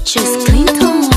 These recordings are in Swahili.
Just Clinton.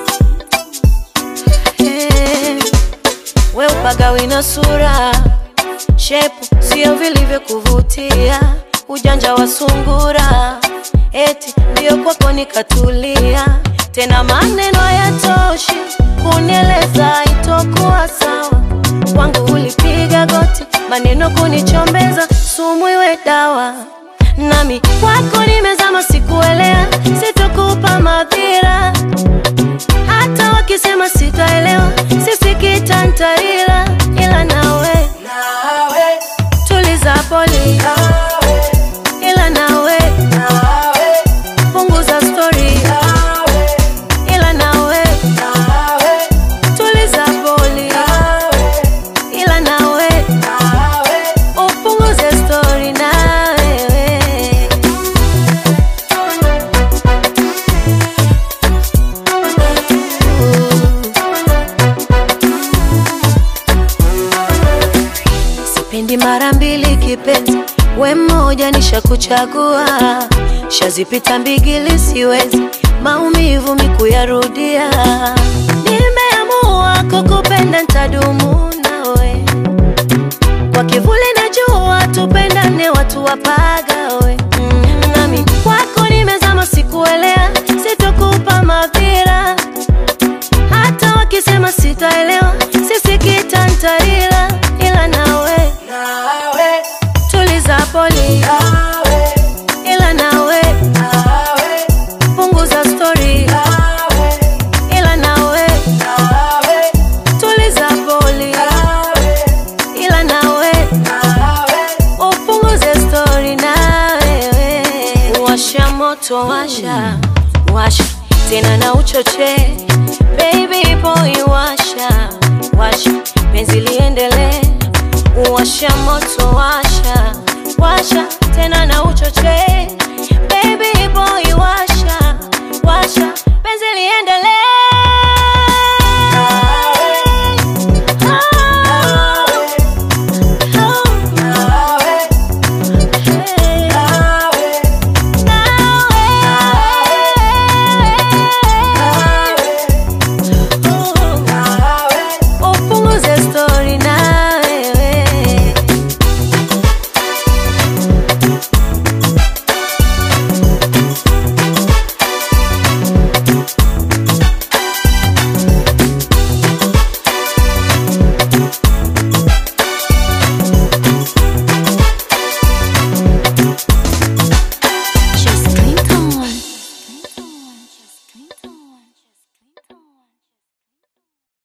Eh, we upagawi na sura shepu sio vilivyo kuvutia ujanja wa sungura eti ndio kwako nikatulia tena maneno hayatoshi kunieleza itokuwa sawa kwangu ulipiga goti maneno kunichombeza sumu iwe dawa nami kwako nimezama sikuelea sitokupa madhira hata wakisema sitaelewa sisikita ntaila ila nawe tuliza poli ila nawe punguza stori ila nawe tuliza poli ila nawe upunguze stori nawewe sipendi mara mbili kipenzi we mmoja nishakuchagua shazipita mbigili siwezi maumivu mikuyarudia nimeamua kukupenda ntadumu nawe kwa kivuli na jua tupendane watu wapagawe mm, nami kwako nimezama sikuelea sitokupa madhira hata wakisema sitaelewa sisikita ntaila ila nawe tuliza poli ila nawe punguza stori ila nawe tuliza poli ila nawe upunguze stori nawewe washa moto washa washa tena na uchoche baby boy washa washa penzi liendelee washa moto washa washa tena na uchoche baby boy washa